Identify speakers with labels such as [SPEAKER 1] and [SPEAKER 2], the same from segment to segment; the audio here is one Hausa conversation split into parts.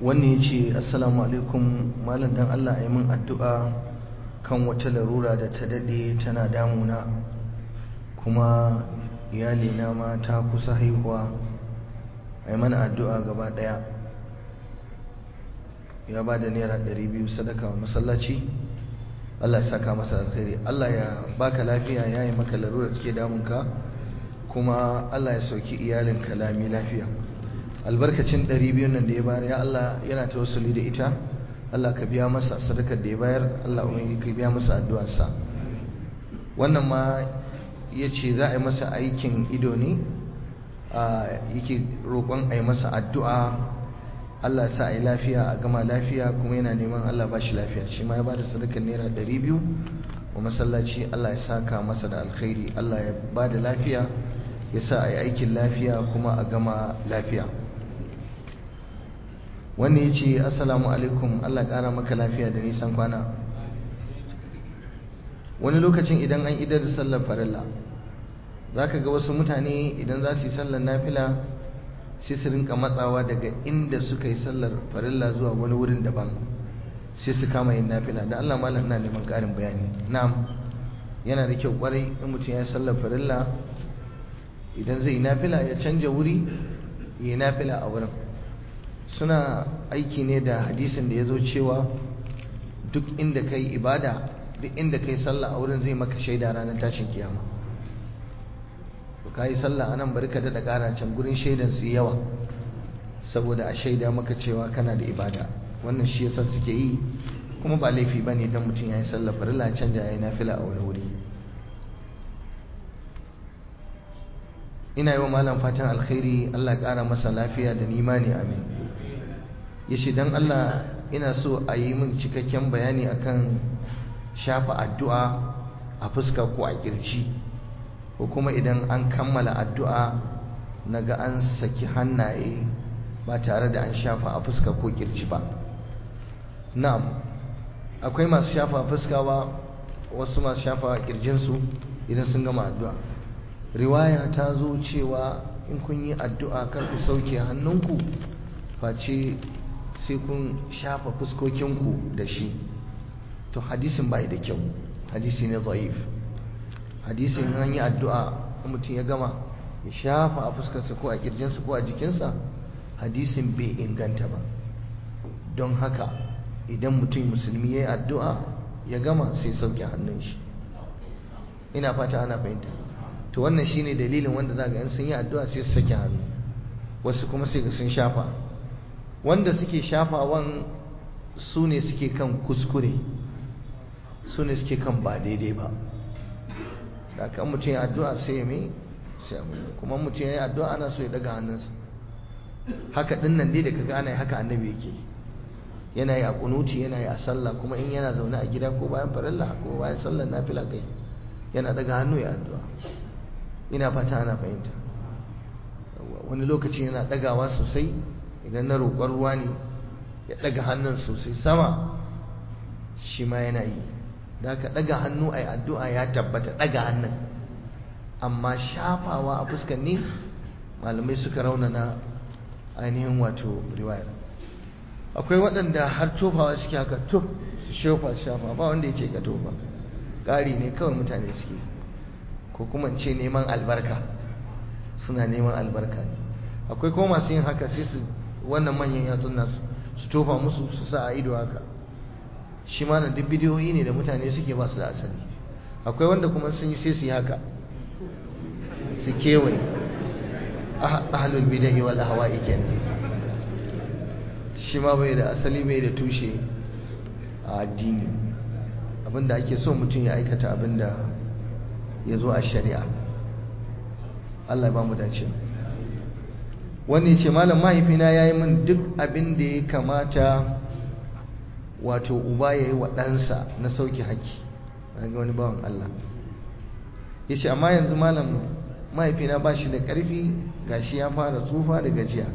[SPEAKER 1] wannan ya ce assalamu alaikum malam dan Allah ya min addu'a kan wata larura da ta dade tana damuna kuma iyalina ma ta kusa haihuwa a yi mana addu'a gaba daya ya ba da naira 200 sadaka wa masallaci Allah ya saka masa alkhairi Allah ya baka lafiya ya yi maka larura take damunka kuma Allah ya sauki iyalinka lami lafiya albarkacin 200 nan da ya bayar ya Allah yana tawassuli da ita Allah ka biya masa sadakar da ya bayar Allah ubangi ka biya masa addu'arsa wannan ma yace za a yi masa aikin ido ne yake roƙon a yi masa addu'a Allah sa a yi lafiya a gama lafiya kuma yana neman Allah ba shi lafiya shi ma ya ba da sadakar naira 200 wa masallaci Allah ya saka masa da alkhairi Allah ya ba da lafiya ya sa a yi aikin lafiya kuma a gama lafiya wanda ya ce assalamu alaikum Allah ƙara maka lafiya da nisan kwana wani lokacin idan an idar da sallar farilla za ka ga wasu mutane idan za su yi sallar nafila sai su rinka matsawa daga inda suka yi sallar farilla zuwa wani wurin daban sai su kama yin nafila da Allah malam ina neman ƙarin bayani na'am yana da kyau kwarai in mutum ya yi sallar farilla idan zai yi nafila ya canja wuri ya yi nafila a wurin suna aiki ne da hadisin da ya zo cewa duk inda ka yi ibada duk inda ka yi sallah a wurin zai maka shaida ranar tashin kiyama ka yi sallah a nan bari ka daɗa ƙara can gurin shaidan su yawa saboda a shaida maka cewa kana da ibada wannan shi yasa suke yi kuma ba laifi ba ne don mutum ya yi sallah farilla canja ya yi nafila a wani wuri ina yi wa malam fatan alkhairi allah ƙara masa lafiya da nimani amin ya ce don Allah ina so a yi min cikakken bayani akan shafa addu'a a fuska ko a kirci ko kuma idan an kammala addu'a na ga an saki hannaye ba tare da an shafa a fuska ko kirci ba na'am akwai masu shafa a fuska ba wasu masu shafa a kirjinsu idan sun gama addu'a riwaya ta zo cewa in kun yi addu'a kar ku sauke hannunku face sai kun shafa fuskokinku da shi to hadisin bai da kyau hadisi ne zaif hadisin an yi addu'a mutum ya gama ya shafa a fuskarsa ko a kirjinsa ko a jikinsa hadisin bai inganta ba don haka idan mutum musulmi ya yi addu'a ya gama sai sauke hannun shi ina fata ana fahimta to wannan shine dalilin wanda za ga yan sun yi addu'a sai su sake hannu wasu kuma sai ga sun shafa wanda suke shafawan su ne suke kan kuskure su ne suke kan ba daidai ba da kan mutum ya addu'a sai ya mai sai kuma mutum ya yi addu'a ana so ya daga hannunsa haka din nan dai da kaga ana yi haka annabi yake yana yi a kunuti yana yi a sallah kuma in yana zaune a gida ko bayan farilla ko bayan sallar nafila kai yana daga hannu ya addu'a ina fata ana fahimta wani lokaci yana dagawa sosai idan na roƙon ruwa ne ya ɗaga hannun sosai sama shi ma yana yi da aka ɗaga hannu a yi addu'a ya tabbata ɗaga hannun amma shafawa a fuskan ne malamai suka raunana ainihin wato riwayar akwai waɗanda har tofawa suke haka to su shofa shafa ba wanda ya ce ka tofa ƙari ne kawai mutane suke ko kuma ce neman albarka suna neman albarka ne akwai kuma masu yin haka sai su wannan manyan yatsun nasu su tofa musu su sa a ido haka shi ma na duk bidiyoyi ne da mutane suke ba su da asali akwai wanda kuma sun yi sai su yi haka su kewaye ahlul bidai wal ahwa'i kenan shi ma bai da asali bai da tushe a addini abinda ake so mutum ya aikata abinda ya zo a shari'a Allah ya ba mu dace wanda ya ce malam mahaifina ya yi min duk abin da ya kamata wato uba ya yi wa ɗansa na sauki haƙƙi ga wani bawan Allah ya ce amma yanzu malam mahaifina ba shi da ƙarfi gashi ya fara tsufa da gajiya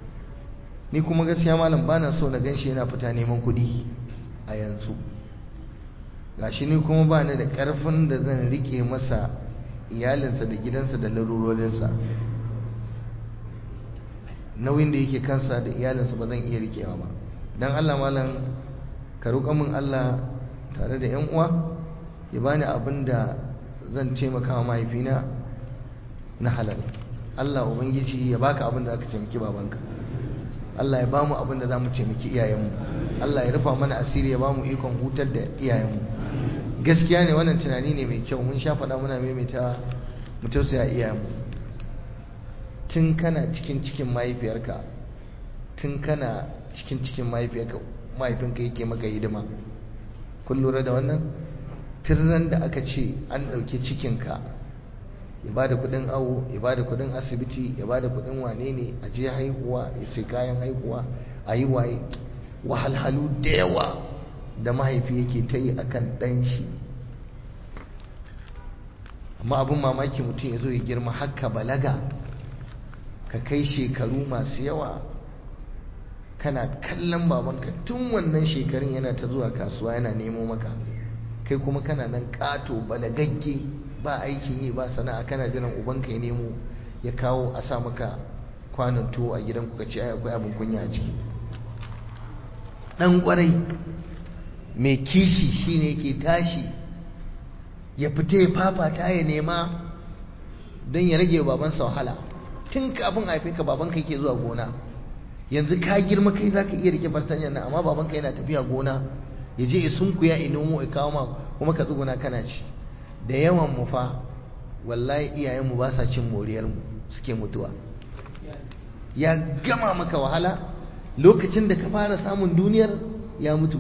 [SPEAKER 1] ni kuma gaskiya malam ba na so na gan shi yana fita neman kuɗi a yanzu gashi ni kuma ba ni da ƙarfin da zan riƙe masa iyalinsa da gidansa da larurorinsa nauyin da yake kansa da iyalinsa ba zan iya rikewa ba dan Allah malam ka roƙa min Allah tare da 'yan uwa ya bani abin da zan taimaka wa mahaifina na halal Allah ubangiji ya baka abin da aka taimaki babanka Allah ya bamu abin da za mu taimaki iyayenmu Allah ya rufa mana asiri ya bamu ikon hutar da iyayenmu gaskiya ne wannan tunani ne mai kyau mun sha faɗa muna maimaita mu tausaya iyayenmu tun kana cikin cikin mahaifiyarka tun kana cikin cikin mahaifiyarka mahaifinka yake maka hidima kun lura da wannan tirran da aka ce an ɗauki cikinka ya ba da kudin awo ya ba da kudin asibiti ya ba da kudin wane ne a je haihuwa ya sai kayan haihuwa a yi waye wahalhalu da yawa da mahaifi yake ta yi akan ɗan shi amma abin mamaki mutum ya zo ya girma haka balaga ka kai shekaru masu yawa kana kallon babanka tun wannan shekarun yana ta zuwa kasuwa yana nemo maka kai kuma kana nan ƙato balagagge ba aikin yi ba sana'a kana jiran ubanka ya nemo ya kawo a sa maka kwanan tuwo a gidan kuka ce akwai abin kunya a ciki dan kwarai mai kishi shine ke tashi ya fita ya fafata ya nema don ya rage babansa wahala tun kafin haife ka babanka yake zuwa gona yanzu ka girma kai zaka iya rike fartanyar nan amma babanka yana tafiya gona ya je ya sunkuya ya nomo ya kawo ma kuma ka tsuguna kana ci da yawan mu fa wallahi iyayenmu ba sa cin moriyar mu suke mutuwa ya gama maka wahala lokacin da ka fara samun duniyar ya mutu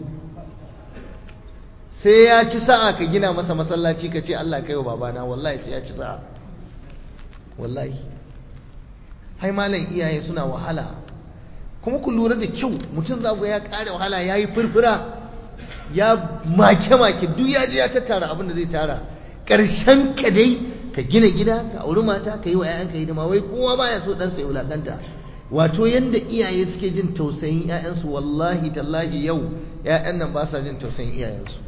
[SPEAKER 1] sai ya ci sa'a ka gina masa masallaci ka ce Allah kai wa babana wallahi sai ya ci sa'a wallahi hai malam iyaye suna wahala kuma ku lura da kyau mutum za ya kare wahala ya yi furfura ya make-make duk ya je ya tattara abin da zai tara ƙarshen ka dai ka gina gida ka auri mata ka yi wa 'ya'yanka hidima wai kowa baya so ɗansa ya wulaƙanta wato yadda iyaye suke jin tausayin 'ya'yansu wallahi tallahi yau 'ya'yan nan ba sa jin tausayin iyayensu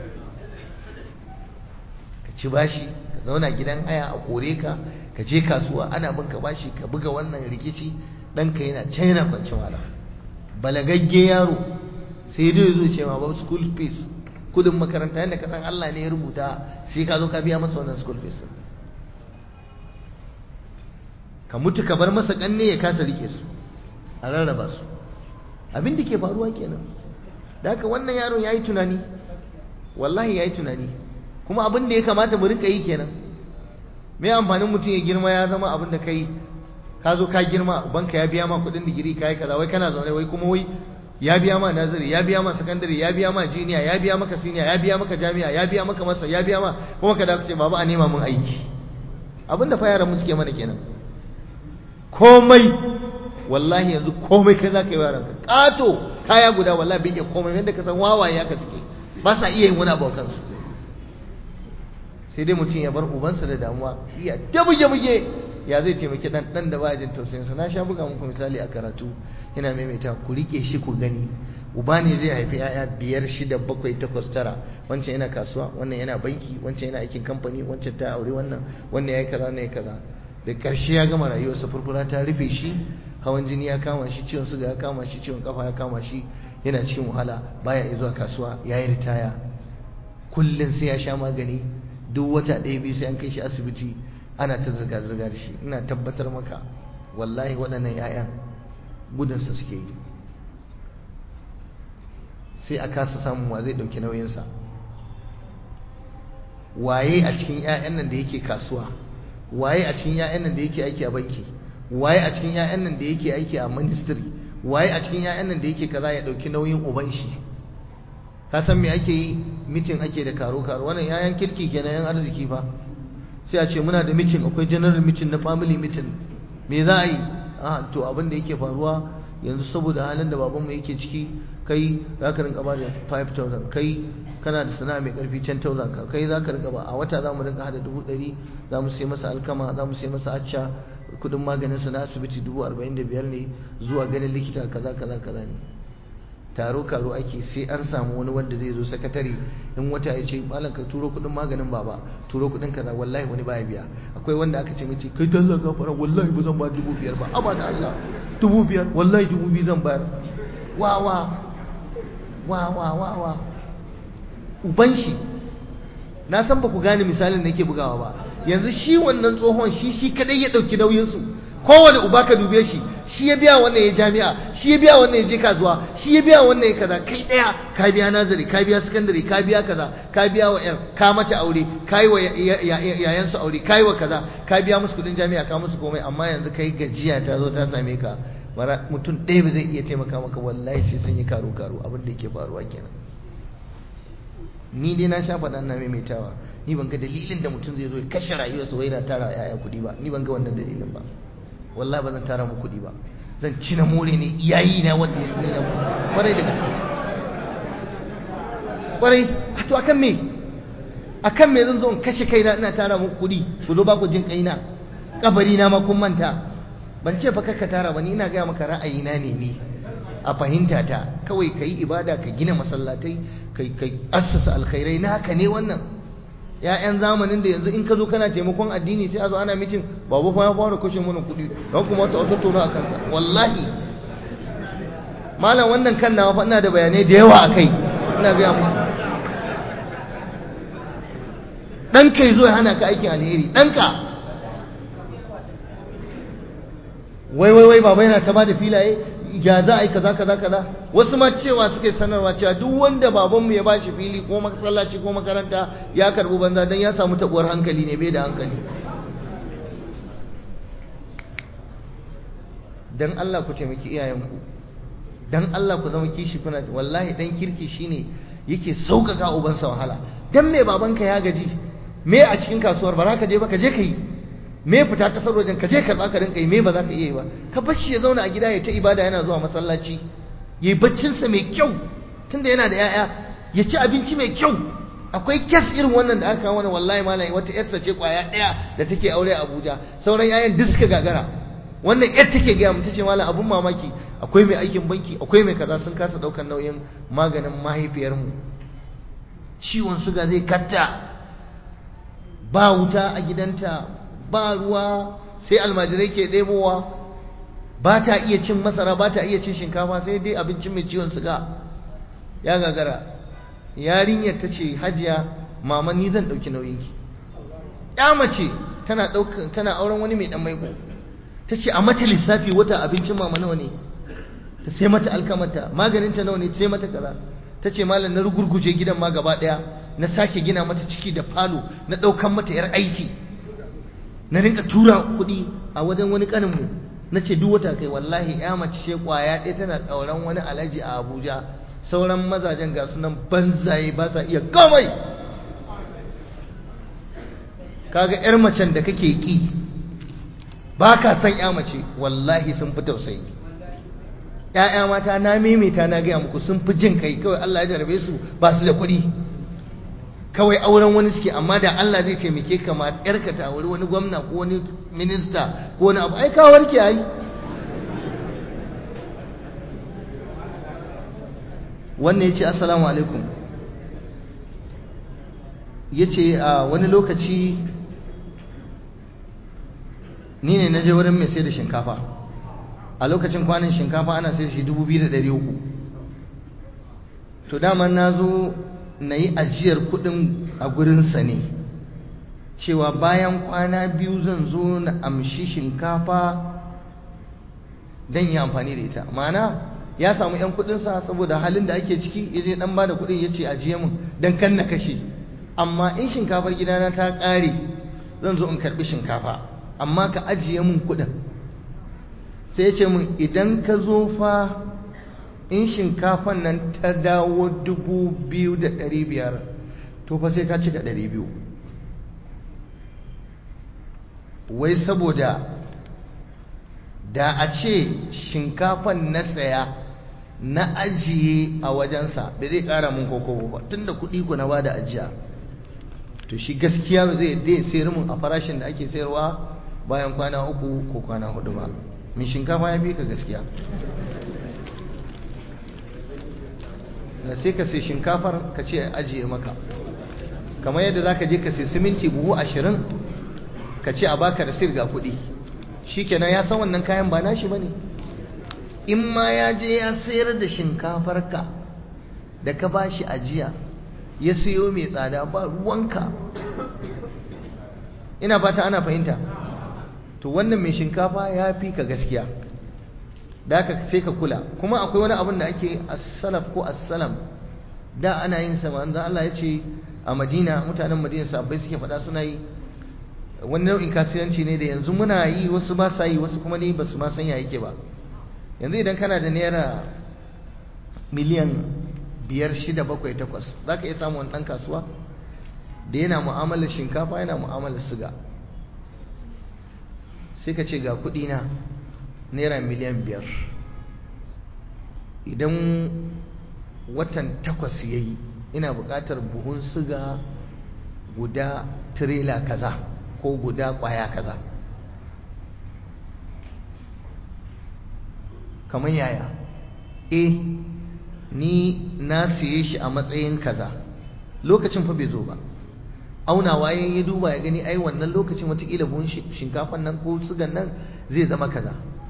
[SPEAKER 1] ka ci bashi ka zauna gidan haya a kore ka ka je kasuwa ana bin ka bashi ka buga wannan rikici ɗanka yana can yana kwanci wala balagagge yaro sai dai zo ce ma ba school fees kudin makaranta yadda ka san Allah ne ya rubuta sai ka zo ka biya masa wannan school fees ka mutu ka bar masa kanne ya kasa rike su a rarraba su abin da ke faruwa kenan da haka wannan yaron yayi tunani wallahi yayi tunani kuma abin da ya kamata mu rinka yi kenan me amfanin mutum ya girma ya zama abin da kai ka zo ka girma banka ya biya ma kudin digiri kai kaza wai kana zaune wai kuma wai ya biya ma nazari ya biya ma sakandare ya biya ma jiniya ya biya maka siniya ya biya maka jami'a ya biya maka masa ya biya ma kuma ka da ce baba a nema mun aiki abinda fa yaran mu suke mana kenan komai wallahi yanzu komai kai zaka yi yaran ka kato kaya guda wallahi bai iya komai yanda ka san wawaye haka suke ba sa iya yin wani abu kansu sai dai mutum ya bar ubansa da damuwa iya ta buge-buge ya zai taimaki dan dan da baya jin tausayinsa na sha buga muku misali a karatu ina maimaita ku rike shi ku gani uba ne zai haifi yaya biyar shida bakwai takwas tara wancan yana kasuwa wannan yana banki wancan yana aikin kamfani wancan ta aure wannan wannan yayi kaza wannan yayi kaza da karshe ya gama rayuwarsa furfura ta rufe shi hawan jini ya kama shi ciwon suga ya kama shi ciwon kafa ya kama shi yana cikin wahala baya iya zuwa kasuwa yayi ritaya kullun sai ya sha magani duk wata ɗaya biyu sai an kai shi asibiti ana ta zirga-zirga da shi ina tabbatar maka wallahi waɗannan 'ya'yan gudunsa suke yi sai a kasa samun wa zai ɗauki nauyinsa waye a cikin 'ya'yan nan da yake kasuwa waye a cikin 'ya'yan nan da yake aiki a banki waye a cikin 'ya'yan nan da yake aiki a ministry waye a cikin 'ya'yan nan da yake kaza ya ɗauki nauyin uban shi ka san me ake yi mitin ake da karo-karo wannan 'ya'yan kirki kenan 'yan arziki fa sai a ce muna da mitin akwai general mitin na family mitin me za a yi a to abin da yake faruwa yanzu saboda halin da babanmu yake ciki kai za ka rinka ba da 5,000 kai kana da sana'a mai karfi 10,000 ka kai za ka rinka ba a wata za mu rinka hada dubu ɗari za mu sai masa alkama za mu sai masa acca kudin maganin sa na asibiti dubu arba'in da biyar ne zuwa ganin likita kaza kaza kaza ne taro karo ake sai an samu wani wanda zai zo sakatare in wata ya ce malam ka turo kudin maganin baba turo kudin kaza wallahi wani baya biya akwai wanda aka ce mace kai dalla gafara wallahi ba zan ba dubu biyar ba amma da Allah dubu biyar wallahi dubu biyu zan bayar wa wa wa wa wa wa uban shi na san ba ku gane misalin da yake bugawa ba yanzu shi wannan tsohon shi shi kadai ya dauki nauyin su kowane uba ka dube shi shi ya biya wannan ya jami'a shi ya biya wannan ya je kasuwa shi ya biya wannan ya kaza kai daya ka biya nazari ka biya sakandare ka biya kaza ka biya wa yar ka mata aure ka yi wa yayan su aure ka yi wa kaza ka biya musu kudin jami'a ka musu komai amma yanzu kai gajiya ta zo ta same ka mutum ɗaya ba zai iya taimaka maka wallahi sai sun yi karo karo abin da yake faruwa kenan ni dai na sha faɗa na maimaitawa ni ban ga dalilin da mutum zai zo ya kashe rayuwarsa wai na tara yaya kuɗi ba ni ban ga wannan dalilin ba wallahi ba zan tara mu kuɗi ba zan ci na more ne iyayi na wanda ya nuna mu kwarai da gaske kwarai a to akan me akan me zan zo in kashe kaina ina tara muku kuɗi ku zo ba ku jin kaina kabari na ma kun manta ban ce fa kakka tara ba ni ina gaya maka ra'ayina ne ni a fahimta ta kawai kai ibada ka gina masallatai kai kai assasa alkhairai na haka ne wannan ya'yan zamanin da yanzu in ka zo kana taimakon addini sai a zo ana mitin babu fa ya fara kashe mana kuɗi don kuma ta wata tona a kansa wallahi malam wannan kan nawa fa ina da bayanai da yawa a kai ina gaya muku ɗan kai zo ya hana ka aikin alheri ɗanka wai wai wai baba yana ta ba da filaye ya za a yi kaza kaza kaza wasu ma cewa suke sanarwa cewa duk wanda babanmu ya bashi fili ko masallaci ko makaranta ya karbi banza dan ya samu tabuwar hankali ne bai da hankali dan Allah ku taimaki iyayenku dan Allah ku zama kishi kuna wallahi dan kirki shine yake sauƙaƙa ubansa wahala dan me babanka ya gaji me a cikin kasuwar ba za ka je ba ka je ka yi me fita kasar wajen ka je karɓa ka rinka yi me ba za ka iya yi ba ka bar shi ya zauna a gida ya ta ibada yana zuwa masallaci ya yi baccinsa mai kyau tunda yana da 'ya'ya ya ci abinci mai kyau akwai kes irin wannan da aka kawo wani wallahi malam wata yarsa ce kwaya ɗaya da take aure a Abuja sauran 'ya'yan duk suka gagara wannan yar take gaya mu tace malam abun mamaki akwai mai aikin banki akwai mai kaza sun kasa ɗaukar nauyin maganin mahaifiyarmu ciwon suga zai katta ba wuta a gidanta ba ruwa sai almajirai ke ɗebowa ba ta iya cin masara ba ta iya cin shinkafa sai dai abincin mai ciwon suga ya gagara yarinyar ta ce hajiya mama ni zan ɗauki nauyinki ya mace tana tana auren wani mai ɗan maiko ta ce a mata lissafi wata abincin mama nawa ne ta sai mata alkamata maganinta nawa ne ta sai mata kaza ta ce malam na rugurguje gidan ma gaba ɗaya na sake gina mata ciki da falo na ɗaukan mata 'yar aiki na rinka tura kuɗi a wajen wani ƙaninmu na ce duk wata kai wallahi ya mace ce ƙwaya ɗaya tana ɗauran wani alhaji a abuja sauran mazajen ga sunan banzaye ba sa iya komai kaga 'yar macen da kake ƙi ba ka san 'ya mace wallahi sun fi tausayi ‘ya'ya mata na maimaita na gaya muku sun fi jin kai kawai Allah ya jarabe su ba su da kuɗi kawai auren wani suke amma da Allah zai taimake ka ma yarka ta wuri wani gwamna ko wani minista ko wani abu ai ka warke ai wannan yace assalamu alaikum yace a wani lokaci ni ne na je wurin mai sai da shinkafa a lokacin kwanin shinkafa ana sai da shi 2300 to daman na zo na yi ajiyar kudin a gurinsa ne cewa bayan kwana biyu zan zo na amshi shinkafa don yi amfani da ita mana ya samu 'yan kudinsa saboda halin da ake ciki ya je dan bada kudin ya ce ajiye mun don kan na kashe amma in shinkafar gidana ta ƙare zan zo in karbi shinkafa amma ka ajiye mun kudin sai ya ce mun idan ka zo fa in shinkafan nan ta dawo dubu biyu da ɗari biyar to fa sai ka cika ɗari biyu wai saboda da a ce shinkafan na saya na ajiye a wajensa da zai ƙara mun koko ba tun da kuɗi ku na ba da ajiya to shi gaskiya zai dai sayar mun a farashin da ake sayarwa bayan kwana uku ko kwana hudu ba min shinkafa ya fi ka gaskiya na sai ka sai shinkafar ka ce ajiye maka kamar yadda za ka je ka sai siminti buhu ashirin ka ce a baka da sirga kuɗi shi kenan ya san wannan kayan ba nashi ba ne in ma ya je ya sayar da shinkafarka da ka ba shi ajiya ya siyo mai tsada ba ruwanka ina fata ana fahimta to wannan mai shinkafa ya fi ka gaskiya da haka sai ka kula kuma akwai wani abin da ake as-salaf ko as-salam da ana yin sa manzo Allah ya ce a Madina mutanen Madina sabbai suke faɗa suna yi wani nau'in kasuwanci ne da yanzu muna yi wasu ba sa yi wasu kuma ne ba su ma san ya yake ba yanzu idan kana da naira miliyan biyar shida bakwai takwas za ka iya samun wani ɗan kasuwa da yana mu'amalar shinkafa yana mu'amalar siga sai ka ce ga kuɗi na naira miliyan biyar idan watan takwas ya yi ina buƙatar buhun siga guda tirela kaza ko guda ƙwaya kaza kamar yaya eh ni na siye shi a matsayin kaza lokacin fa bai zo ba aunawa ya duba ya gani ai wannan lokacin watakila buhun shinkafan nan ko sugan nan zai zama kaza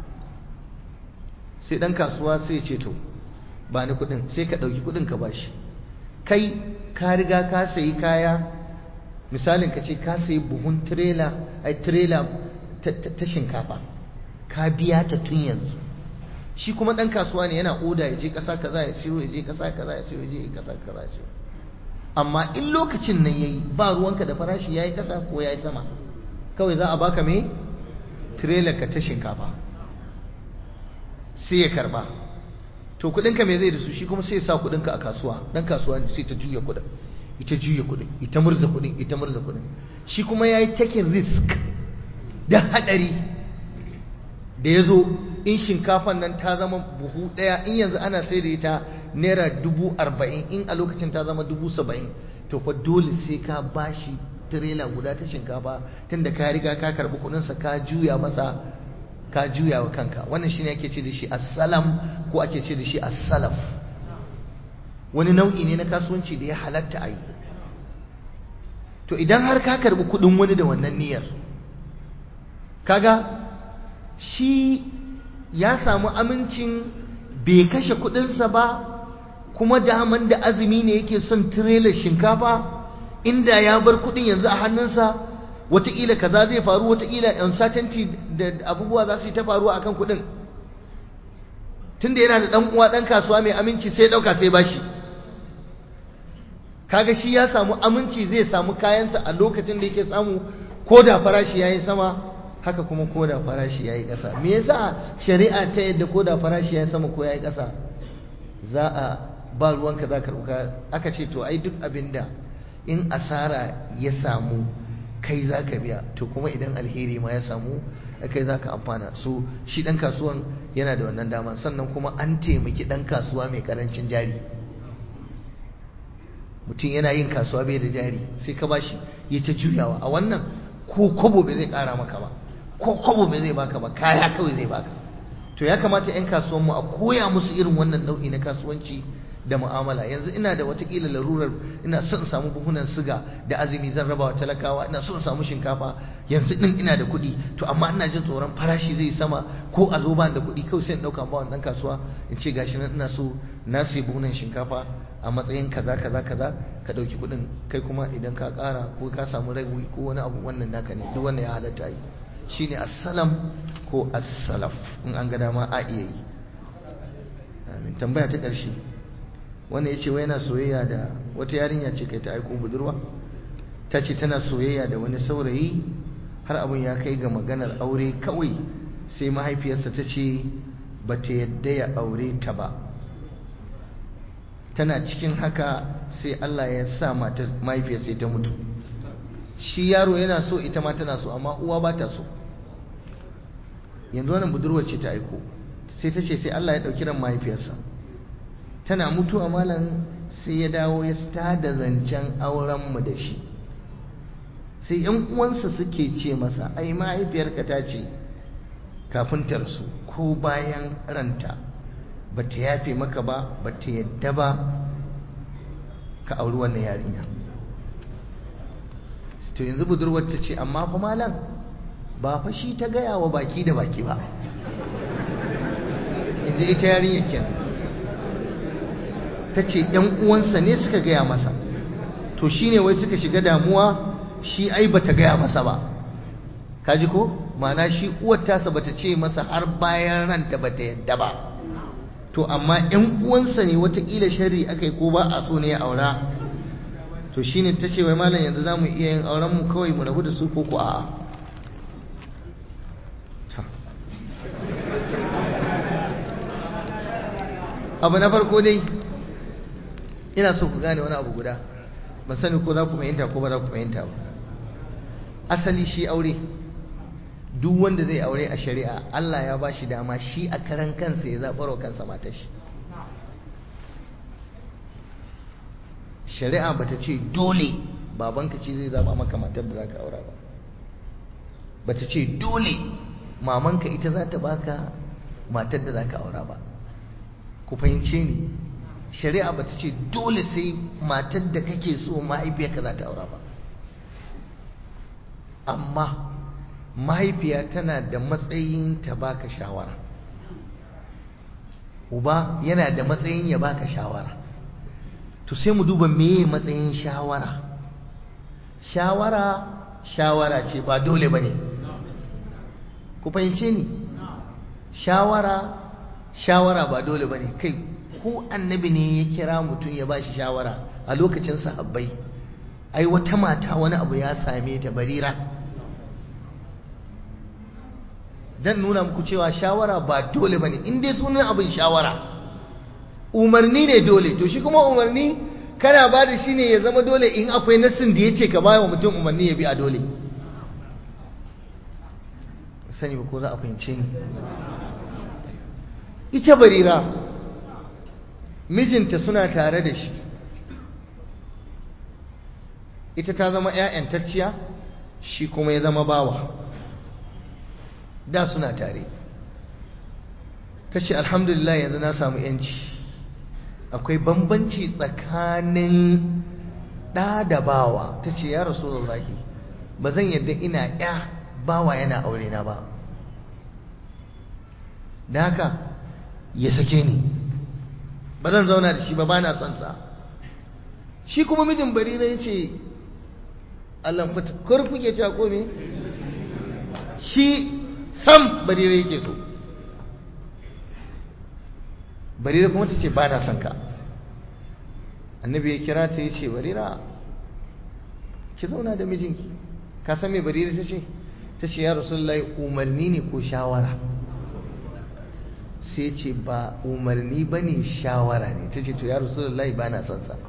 [SPEAKER 1] sai dan kasuwa sai ce to ba ni kudin sai ka dauki kudin ka bashi kai ka riga ka sayi kaya misalin ka ce ka sayi buhun trailer ai trailer ta shinkafa ka biya ta tun yanzu shi kuma dan kasuwa ne yana oda ya je kasa kaza ya siyo ya je kasa kaza ya siyo ya je kasa kaza ya siyo amma in lokacin nan yayi ba ruwanka da farashi yayi kasa ko yayi sama kawai za a baka me trailer ka ta shinkafa sai ya karba to kudinka me zai da su shi kuma sai ya sa kudinka a kasuwa dan kasuwa ne sai ta juya kudin ita juya kudin ita murza kudin ita murza kudin shi kuma yayi taking risk da hadari da yazo in shinkafan nan ta zama buhu daya in yanzu ana sai da ita naira dubu arba'in in a lokacin ta zama dubu saba'in to fa dole sai ka bashi tirela guda ta shinkafa tunda ka riga ka karbi kudinsa ka juya masa ka juya wa kanka wannan shine ake ce da shi assalam ko ake ce da shi assalaf wani nau'i ne na kasuwanci da ya halatta a yi to idan har ka karbi kudin wani da wannan niyyar kaga shi ya samu amincin bai kashe kudinsa ba kuma daman da azumi ne yake son tirelar shinkafa inda ya bar kudin yanzu a hannunsa wataƙila kaza zai faru wataƙila uncertainty da abubuwa za su yi ta faruwa akan kudin tunda yana da ɗan uwa ɗan kasuwa mai aminci sai ɗauka sai bashi kaga shi ya samu aminci zai samu kayansa a lokacin da yake samu ko da farashi ya yi sama haka kuma ko da farashi ya yi ƙasa me yasa shari'a ta yadda ko da farashi ya yi sama ko ya yi ƙasa za a ba ruwanka za ka ruka aka ce to ai duk abin da in asara ya samu kai za ka biya to kuma idan alheri ma ya samu kai za ka amfana so shi ɗan kasuwan yana da wannan dama sannan kuma an taimaki ɗan kasuwa mai ƙarancin jari mutum yana yin kasuwa bai da jari sai ka bashi ya ta juyawa a wannan ko kobo bai zai ƙara maka ba ko kobo bai zai baka ba kaya kawai zai baka to ya kamata 'yan kasuwanmu a koya musu irin wannan nau'i na kasuwanci da mu'amala yanzu ina da watakila larurar ina son samu buhunan siga da azumi zan raba wa talakawa ina son samu shinkafa yanzu din ina da kuɗi to amma ina jin tsoron farashi zai sama ko a zo ba da kuɗi kawai sai in ɗauka ba wannan kasuwa in ce gashi nan ina so na sai buhunan shinkafa a matsayin kaza kaza kaza ka ɗauki kuɗin kai kuma idan ka ƙara ko ka samu rabi ko wani abu wannan naka ne duk wannan ya halatta yi shine assalam ko assalaf in an ga dama a iya yi amin tambaya ta ƙarshe wanda ya ce wai yana soyayya da wata yarinya ce kai ta aiko budurwa ta ce tana soyayya da wani saurayi har abin ya kai ga maganar aure kawai sai mahaifiyarsa ta ce ba ta yadda ya aure ta ba tana cikin haka sai Allah ya sa mata mahaifiyarsa ta mutu shi yaro yana so ita ma tana so amma uwa ba ta so yanzu wannan budurwar ce ta aiko sai ta ce sai Allah ya ɗauki ran mahaifiyarsa tana mutuwa malam sai ya dawo ya da zancen aurenmu da shi sai yan uwansa suke ce masa ai mahaifiyarka ta ce kafin ta rasu ko bayan ranta ba ta yafe maka ba ba ta yadda ba ka auri wannan yarinya to yanzu budurwar ta ce amma fa malam ba fa shi ta gaya wa baki da baki ba inda ita yarinya kenan ta ce ‘yan uwansa ne suka gaya masa to shi ne wai suka shiga damuwa shi ai bata gaya masa ba kaji ko mana shi uwar tasa bata ce masa har bayan ranta bata yadda ba to amma ‘yan uwansa ne watakila shari aka yi ko ba a so ne ya aura to shi ne ta ce wai malam yanzu za mu iya yin aurenmu kawai mu rabu da su ko ku a'a abu na farko dai ina so ku gane wani abu guda ban sani ko za ku fahimta ko ba za ku fahimta ba asali shi aure duk wanda zai aure a shari'a Allah ya ba shi dama shi a karan kansa ya zaɓar wa kansa matar shi shari'a ba ta ce dole babanka ce zai zaɓa maka matar da za ka aura ba ba ta ce dole mamanka ita za ta baka matar da za ka aura ba ku fahimce ni shari'a ba ta ce dole sai matar da kake so mahaifiyarka za ta aura ba amma mahaifiya tana da matsayin ta baka shawara uba yana da matsayin ya baka shawara to sai mu duba meye matsayin shawara shawara shawara ce ba dole ba ne ku fahimce ni shawara shawara ba dole ba ne kai ko annabi ne ya kira mutum ya ba shi shawara a lokacin sahabbai ai wata mata wani abu ya same ta barira dan nuna muku cewa shawara ba dole bane in dai sunan abin shawara umarni ne dole to shi kuma umarni kana ba da shi ne ya zama dole in akwai nassin da ya ce ka bawa mutum umarni ya bi a dole sani ba ko za a fahimce ni ita barira mijinta suna tare da shi ita ta zama 'ya'yantacciya shi kuma ya zama bawa da suna tare ta ce alhamdulillah yanzu na samu yanci akwai bambanci tsakanin ɗa da bawa ta ce ya rasu ba zan yadda ina ya bawa yana aure na ba da haka ya sake ni ba zan zauna da shi ba ba na son sa shi kuma mijin barira ya ce allah fata kurfi ke cewa kome shi sam barira yake so barira kuma ta ce ba na son ka annabi ya kira ta ya ce barira ki zauna da mijinki ka san me barira ta ce ta ce ya rasulullahi umarni ne ko shawara sai ce ba umarni ba ne shawara ne ta ce to ya rasulullahi ba na son sa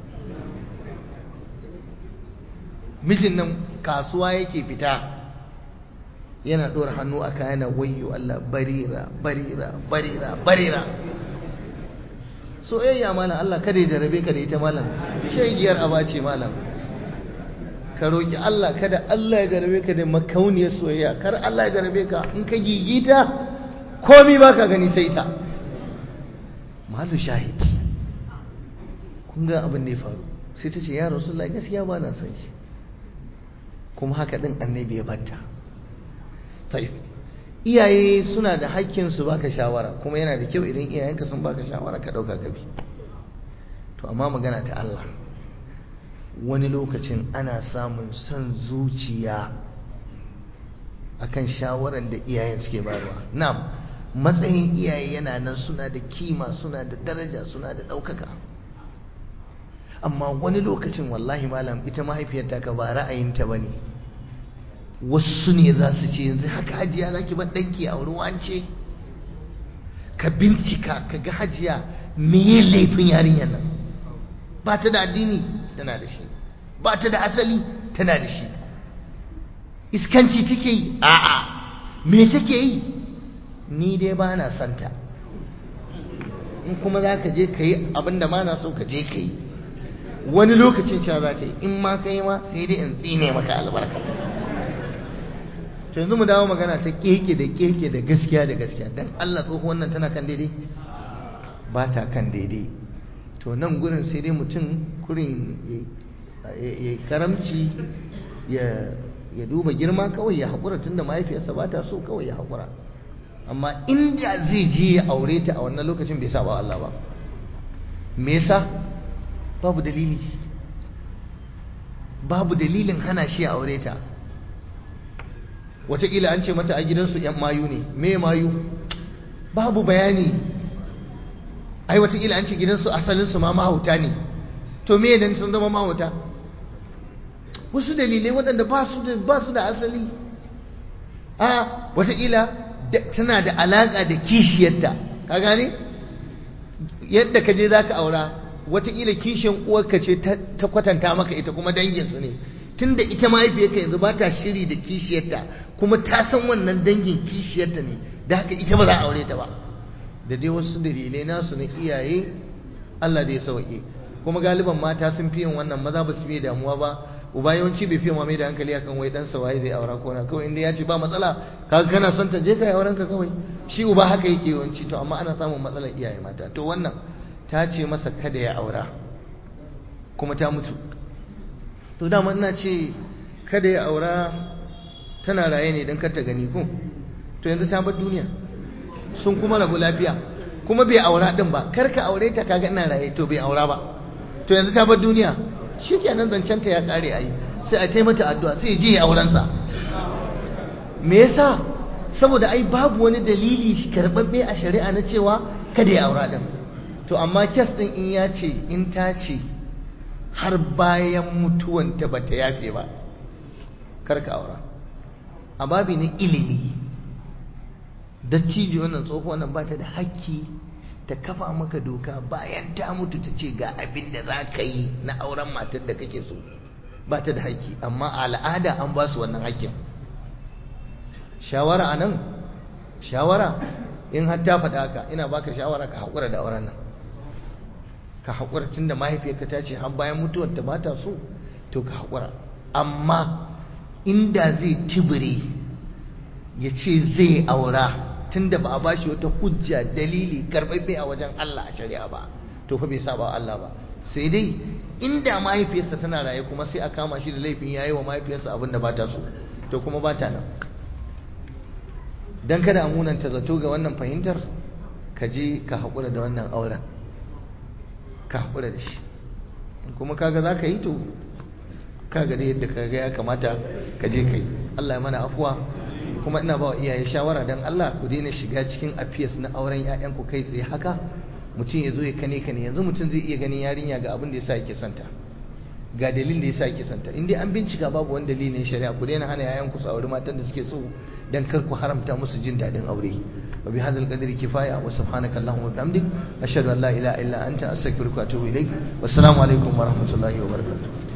[SPEAKER 1] mijin nan kasuwa yake fita yana ɗora hannu a kayan wayyo Allah barira barira barira barira soyayya malam Allah kada ya jarabe ka da ita malam shegiyar aba ce malam ka roki Allah kada Allah ya jarabe ka da makauniyar soyayya kar Allah ya jarabe ka in ka gigita komi ba ka gani sai ta malu shahid kun ga abin da ya faru sai ta ce ya rasulullahi gaskiya ba na son shi kuma haka din annabi ya batta tayyib iyaye suna da hakkin su baka shawara kuma yana da kyau idan iyayenka sun baka shawara ka dauka gabi to amma magana ta Allah wani lokacin ana samun son zuciya akan shawaran da iyayen suke bayarwa na'am matsayin iyaye yana nan suna da kima suna da daraja suna da ɗaukaka amma wani lokacin wallahi malam ita mahaifiyarta ka ba ra'ayinta ba ne wasu ne za su ce yanzu haka hajiya za ki bar ɗanki a wance ka bincika ka ga hajiya me laifin yarinyar nan ba ta da addini tana da shi ba ta da asali tana da shi iskanci take yi a'a me take yi ni dai ba na santa in kuma za ka je ka yi abinda ma na so ka je ka yi wani lokacin cewa za ta yi in ma ka yi ma sai dai in tsine maka albarka to yanzu mu dawo magana ta keke da keke da gaskiya da gaskiya dan Allah tsoho wannan tana kan daidai ba ta kan daidai to to nan gurin sai dai mutum kurin ya karamci ya duba girma kawai ya haƙura tunda mahaifiyarsa ba ta so kawai ya haƙura amma inda zai je ya aure ta a wannan lokacin bai saba Allah ba me yasa babu dalili babu dalilin hana shi ya aure ta wataƙila an ce mata a gidansu ‘yan mayu ne me mayu babu bayani ai wataƙila an ce gidansu asalinsu ma mahauta ne to me dan sun zama mahauta wasu dalilai waɗanda ba su da asali a wataƙila tana da alaƙa da kishiyarta ka gane yadda ka je za ka aura wataƙila kishin uwarka ce ta kwatanta maka ita kuma danginsu ne tunda ita mahaifiyarka yanzu ba ta shiri da kishiyarta kuma ta san wannan dangin kishiyarta ne da haka ita ba za a aure ta ba da dai wasu dalilai nasu na iyaye Allah da ya sauke kuma galiban mata sun fi yin wannan maza ba su fiye damuwa ba uba yawanci bai fiye mai da hankali akan wai dan sa waye zai aura ko na kawai inda ya ce ba matsala kaga kana son ta je ka auren ka kawai shi uba haka yake yawanci to amma ana samun matsalar iyaye mata to wannan ta ce masa kada ya aura kuma ta mutu to dama ina ce kada ya aura tana raye ne don ta gani ko to yanzu ta bar duniya sun kuma rabu lafiya kuma bai aura din ba kar ka aure ta kaga ina raye to bai aura ba to yanzu ta bar duniya shikenan zancen ta ya kare ayi sai a taimata addu'a sai je ya auren sa me yasa saboda ai babu wani dalili karbabbe a shari'a na cewa kada ya aura din to amma kes din in ya ce in ta ce har bayan mutuwanta ba ta yafe ba karka aura a babi na ilimi dattijo wannan tsoho wannan ba ta da haƙƙi ta kafa maka doka bayan ta mutu ta ce ga abin da za ka yi na auren matar da kake so ba ta da haƙƙi amma a al'ada an ba su wannan haƙƙin shawara a nan shawara in har ta faɗa haka ina baka shawara ka haƙura da auren nan ka haƙura tun da mahaifiyarka ta ce har bayan mutuwar ta bata so to ka haƙura amma inda zai tibire ya ce zai aura tun da ba a bashi wata hujja dalili karɓaɓɓe a wajen Allah a shari'a ba to fa bai saba Allah ba sai dai inda mahaifiyarsa tana raye kuma sai a kama shi da laifin yayi wa mahaifiyarsa abin da bata so to kuma bata nan dan kada a munanta zato ga wannan fahimtar ka je ka haƙura da wannan auren ka haƙura da shi kuma kaga za ka yi to kaga da yadda kaga ya kamata ka je ka yi Allah ya mana afuwa kuma ina ba wa iyaye shawara don Allah ku daina shiga cikin afiyas na auren 'ya'yanku kai tsaye haka mutum ya zo ya kane kane yanzu mutum zai iya ganin yarinya ga abin da ya sa yake santa ga dalilin da ya sa yake santa in dai an bincika babu wani dalilin shari'a ku daina hana 'ya'yanku su auri matan da suke so dan kar ku haramta musu jin daɗin aure وبهذا القدر كفاية وسبحانك اللهم وبحمدك أشهد أن لا إله إلا أنت أستغفرك وأتوب إليك والسلام عليكم ورحمة الله وبركاته